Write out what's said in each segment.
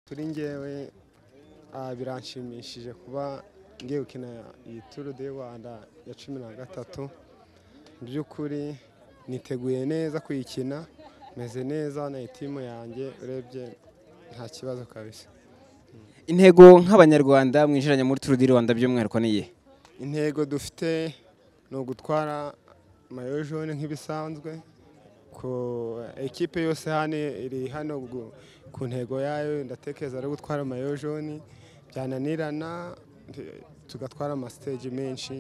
kuri ngewe ah, biranshimishije kuba ngiye gukina iyi turu de rwanda ya cumi na gatatu mu by'ukuri niteguye neza kuyikina meze neza na itimu yanjye urebye nta kibazo kabisa intego nk'abanyarwanda mwinjiranye muri turu di rwanda by'umwihariko ni iyihe intego dufite ni ugutwara mayo jone nk'ibisanzwe ku ekipe yose hano iri hano gu- ku ntego yayo ndatekereza ari gutwara mayo jone byananirana t- tugatwara amasiteji menshi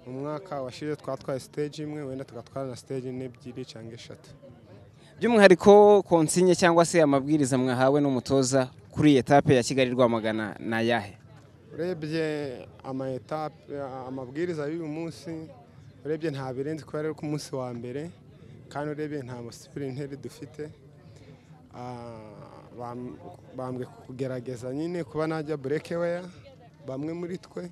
umwaka washize twatwaye siteji imwe wenda tugatwara na siteji n'ebyiri cyangwa eshatu by'umwihariko konsinye cyangwa se amabwiriza mwahawe n'umutoza kuri iyi etape ya kigali rwamagana ni ayahe urebye ama etape amabwiriza y'uyu munsi urebye nta birenze kubera ari ku munsi wa mbere kandi urebye nta musipirinteri dufite Ah, bam- bambwe kugerageza nyine kuba najya burekeweya bamwe muri twe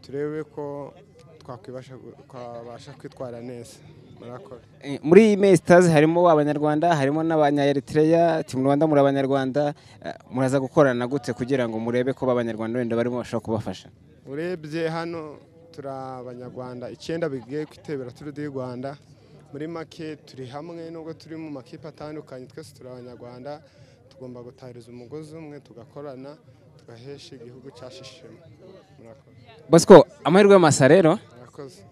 turebe ko twakwibasha twabasha kwitwara neza murakora Eh, muri iyi mesitazi harimo abanyarwanda harimo n'abanyayeritreya timu rwanda muri abanyarwanda eh, muraza gukorana gute kugira ngo murebe ko abanyarwanda wenda barimo bashobora kubafasha urebye hano turi abanyarwanda icyenda bigiye kwitebera turu di rwanda muri make turi hamwe nubwo turi mu makipe atandukanye twese turi abanyarwanda tugomba gutahiriza umugozi umwe tugakorana tugahesha igihugu cyacu ishema murakoze bosco amahirwe y'amasa rero murakoze